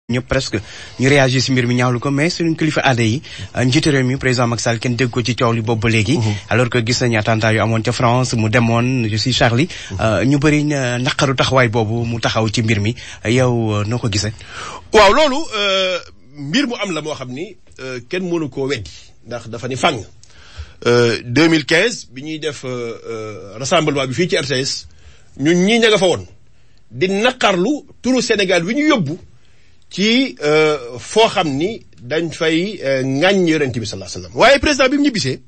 ñëpp presque ñu réagir si mbir mi ñaawlu ko mais suñu kilifa aada yi njiitu réew mi président Macky Sall kenn dégg ko ci coow li boobu ba léegi alors que gis nañu attentat yu amoon ca France mu demoon je suis Charlie ñu bëri naqaru taxawaay boobu mu taxaw ci mbir mi yow noo ko gisee waaw loolu mbir mu am la moo xam ni kenn mënu koo weddi ndax dafa ni fàng 2015 bi ñuy def rassemblement bi fii ci RTS ñun ñii ña nga fa woon di naqarlu turu Sénégal wi ñu yóbbu ci foo xam ni dañ fay ŋàññ yonent bi sallallahu alayhi wasallam waaye président bi mu ñibbisee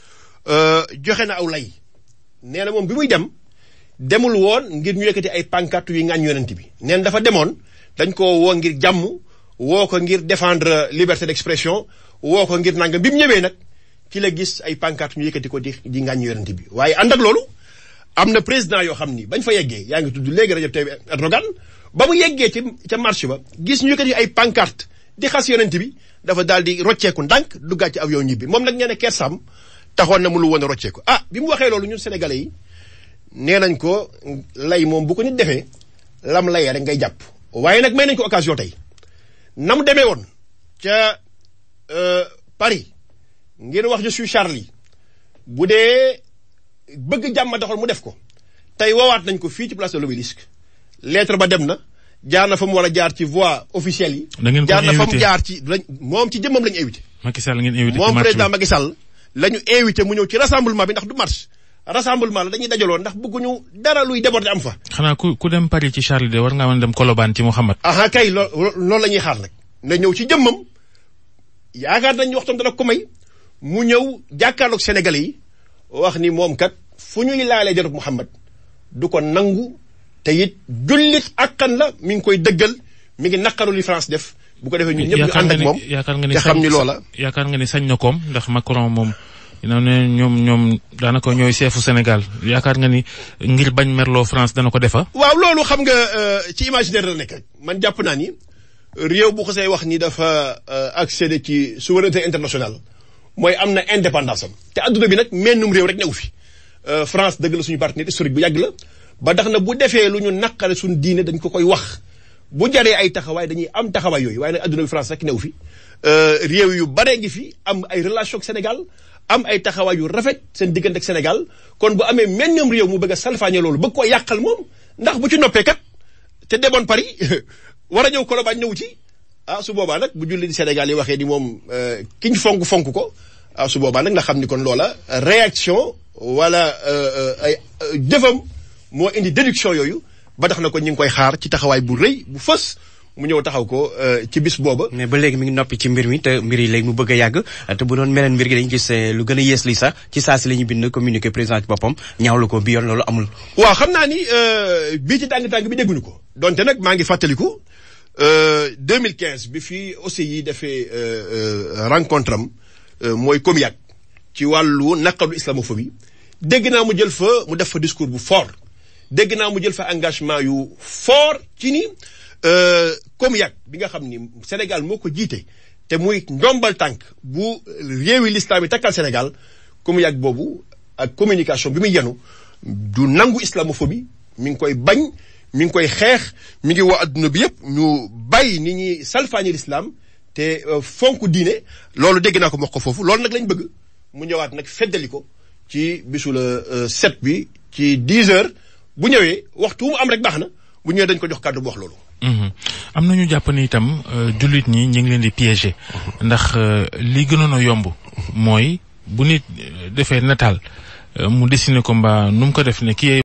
joxe na aw lay nee na moom bi muy dem demul woon ngir ñu yëkkati ay pancarte yu ŋàññ yonent bi neen dafa demoon dañ ko woo ngir jàmm woo ko ngir défendre liberté d'expression woo ko ngir nangam bi mu ñëwee nag ci la gis ay pancarte ñu yëkkati ko di di ŋàññ yonent bi waaye ànd ak loolu am na président yoo xam ni bañ fa yeggee yaa ngi tudd léegi Recep Tayyip Erdogan ba mu yeggee ci ca marché ba gis ñu yëkkati ay pancarte di xas yonent bi dafa daal di rocceeku ndànk duggaat ci avion ñibbi moom nag nee na kersam taxoon na mu lu woon a rocceeku ah bi mu waxee loolu ñun sénégalais yi nee nañ ko lay moom bu ko nit defee lam layee rek ngay jàpp waaye nag may nañ ko occasion tey na mu demee woon ca Paris ngir wax je suis Charlie bu dee bëgg jàmm taxoon mu def ko tey woowaat nañ ko fii ci place de l'Obélisque lettre ba dem na jaar na fa mu war a jaar ci voie officielle yi. da ngeen ko jaar na fa mu invité. jaar ci moom ci jëmmam la ñu invité. Macky Sall ngeen invité ci moom marche président bi. Macky Sall la ñu invité mu ñëw ci rassemblement bi ndax du marche rassemblement la dañuy dajaloo ndax bëgguñu dara luy déborder am fa. xanaa ku ku dem Paris ci Charlie de war ngaa mën a dem Colobane ci Mouhamad. aha kay loo loolu la ñuy xaar nag na ñëw ci jëmmam yaakaar nañ waxtam dana ko may mu ñëw jàkkaarloog Sénégalais yi wax ni moom kat fu ñuy laalee jarub Muhammad du ko nangu te it jullit akkan la mi ngi koy dëggal mi ngi naqaru li France def bu ko defee ñun ñëpp ñu yaakaar ànd nga ak ni moom yaakaar nga ni te xam sañ- ni loola yaakaar nga ni sañ na koom ndax Macron moom dina ne ñoom ñoom daanaka ñooy seefu Sénégal yaakaar nga ni ngir bañ merloo France dana ko defa waaw loolu xam nga euh, ci imaginaire la nekk rek man jàpp naa ni réew bu ko say wax ni dafa euh, accéder ci souveraineté internationale mooy am na indépendance am te adduna bi nag mennum réew rek newu fi Euh, France dëgg la suñu partenaire historique bu yàgg la ba tax na bu defee lu ñu naqare suñu diine dañ ko koy wax bu jaree ay taxawaay dañuy am taxawaay yooyu waaye nag adduna bi France rek newu fi Euh, réew yu bare ngi fi am ay relation ak Sénégal am ay taxawaay yu rafet seen diggante ak Sénégal kon bu amee mennum réew mu bëgg a salfaañe loolu bëgg koo yàqal moom ndax bu ci noppee kat te demoon Paris war a ñëw Colobane ñëw ci ah su boobaa nag bu julli di Sénégal yi waxee ni moom ki ñu fonk fonk ko ah su boobaa nag nga xam ni kon loola réaction wala ay jëfam moo indi déduction yooyu ba tax na ko ñu ngi koy xaar ci taxawaay bu rëy bu fës mu ñëw taxaw ko ci bis booba. mais ba léegi mi ngi noppi ci mbir mi te mbir yi léegi mu bëgg a yàgg te bu doon meneen mbir gi dañu gis eh, lu gën a yées li sax ci saa si la ñu bind communiqué président ci boppam ñaawlu ko bi yoon loolu amul waaw xam naa ni euh, bii ci tàng-tàng bi dégguñu ko donte nag maa ngi fàttaliku euh, 2015 bi fii aussi yi defee euh, euh, rencontre am euh, mooy COMIAC ci wàllu naqaru islamophobie dégg naa mu jël fa mu def fa discours bu fort dégg naa mu jël fa engagement yu fort ci ni euh, COMIAC bi nga xam ni Sénégal moo ko jiite te muy ndombal tànk bu réewi l'islam yi takkal Sénégal COMIAC boobu ak communication bi muy yenu du nangu islamophobie mi ngi koy bañ mi ngi koy xeex mi ngi woo adduna bi yëpp ñu bàyyi ni ñuy salfaañi l'islam te euh, fonk diine loolu dégg naa ko wax ko foofu loolu nag lañ bëgg mu ñëwaat nag feddali ko ci bisu la euh, set bi ci 10 heures bu ñëwee waxtu mu am rek baax na bu ñëwee dañ ko jox kàddu bu wax loolu. Mhm. am nañu jàpp ni itam euh, jullit ñi ñu ngi leen di piéger ndax euh, li gënoon a yomb mooy bu nit euh, defee nataal euh, mu dessiné ko mbaa nu mu ko def ne kii